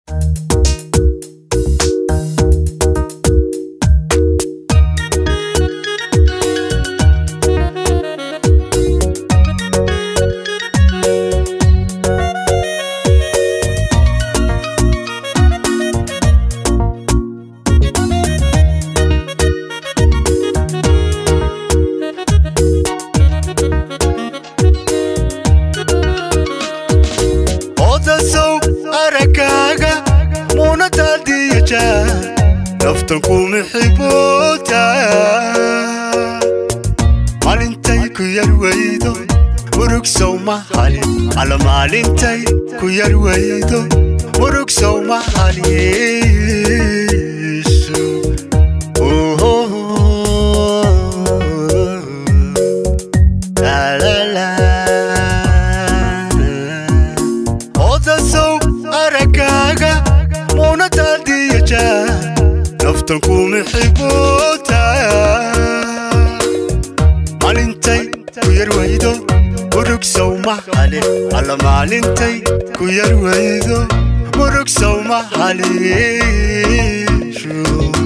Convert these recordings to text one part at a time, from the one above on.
odasow aragaaga muunadaadiyaja naftan kuma xiboota maalintay ku yar weydo murugsow ma halin ala maalintay ku yar weydo murugsow ma halisu odasow aragaaga muunadaadiyaja naftan kuma xiboota maalintay ku yar weydo murugsow ma halin alla maalintay ku yar weydo murugsow ma halishu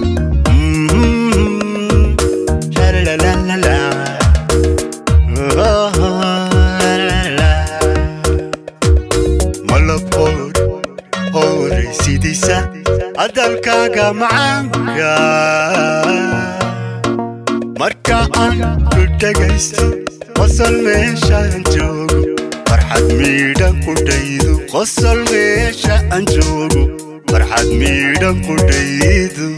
malabhoor horaysidiisa hadalkaaga macaanka marka aan ku dhegaysto qosol meeshaan joogo farxad miidhan ku dhaydu qosol meesha aan joogo farxad miidhan ku dhaydu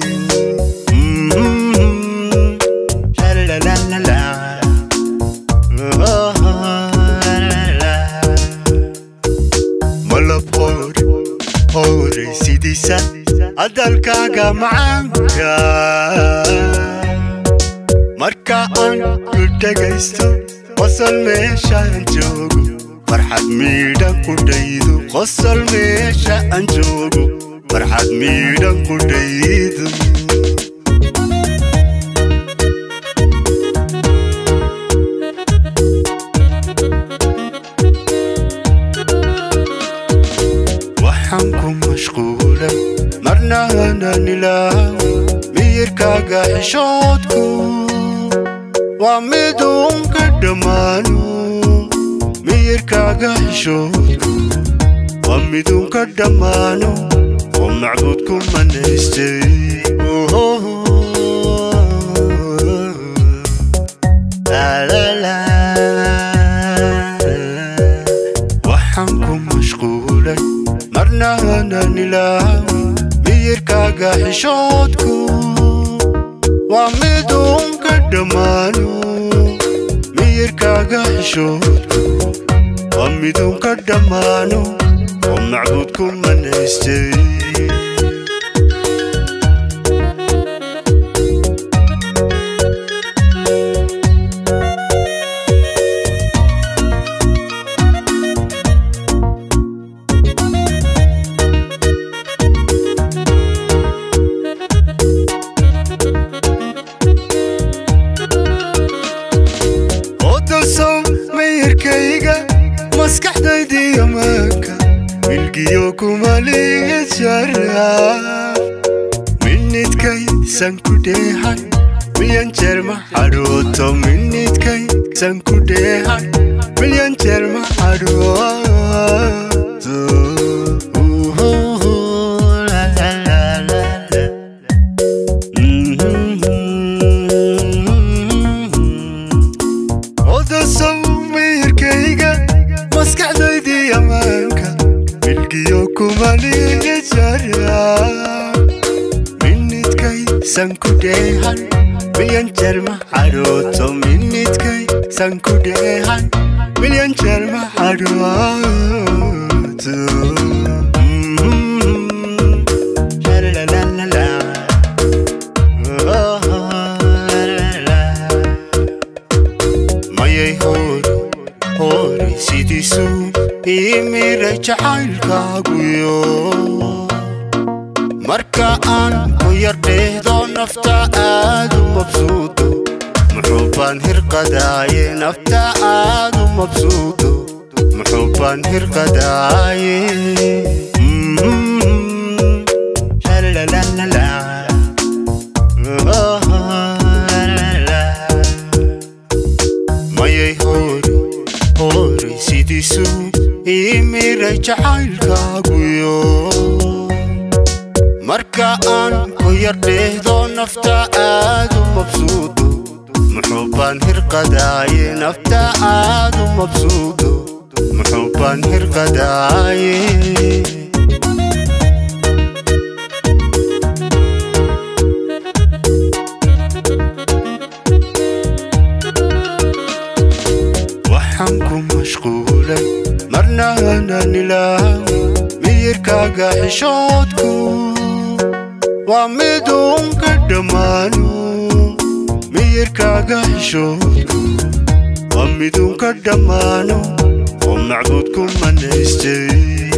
malab hor horaysidiisa hadalkaaga macaanka marka aan ku dhegaysto qosol meeshaan joogo farxad miidhan ku dhaydu qosol meesha aan joogo farxad miidhan ku dhaydu waxaan ku mashquulay marna aanan ilaawo miyirkaaga xishoodku waa miduun ka dhammaano miyirkaaga xishoodku waa miduun ka dhammaano oo macbuudku manaystay waxaan ku mashquulay marna aanan ilaawo miyirkaaga xishoodku waa miduun ka dhammaano miyirkaaga xishoodku waa miduun ka dhammaano oo macbuudku manaystay odasow mayarkayga maskaxdaydiyo maanka milgiyo kumaliga jaraaf minidkaysan ku dheehan milyan jeer ma xadhooto minidkaysan ku dheehan milyan jeer ma xadhooto odasow mayarkayga maskaxdaydii ammaanka milgiyo kumaliga jara minidkaysan ku dheehan milyan jeer ma xadhooto minidkaysan ku dheehan milyan jeer ma xadhooto mayay hoor hooray sidiisu imiray jacaylkaaguyo marka aan ku yar dheehdo nafta aad u mabsuudo muxuu baan hirqadaaye nafta aad u mabsuudo muxuu baan hirqadaaye Mm. jacaylkaaguyo marka aan ku yar dheehdo nafta aad u mabsuudo muxuu baan hirqadaaye nafta aad u mabsuudo muxuu baan hirqadaaye waxaan ku mashquulay marna aanan ilaawi miyirkaaga xishoodku waa miduun ka dhammaano miyirkaaga xishoodku waa miduun ka dhammaano oo macbuudku manaystay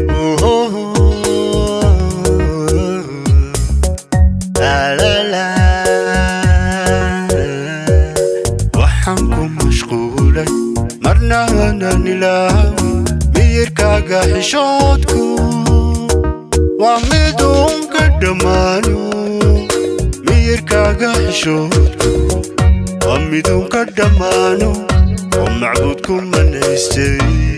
waxaan ku mashquulay marna aanan ilaawi miyirkaaga xishoodku waa miduun ka dhammaano miyirkaaga xishoodku waa miduun ka dhammaano oo macbuudku manaystay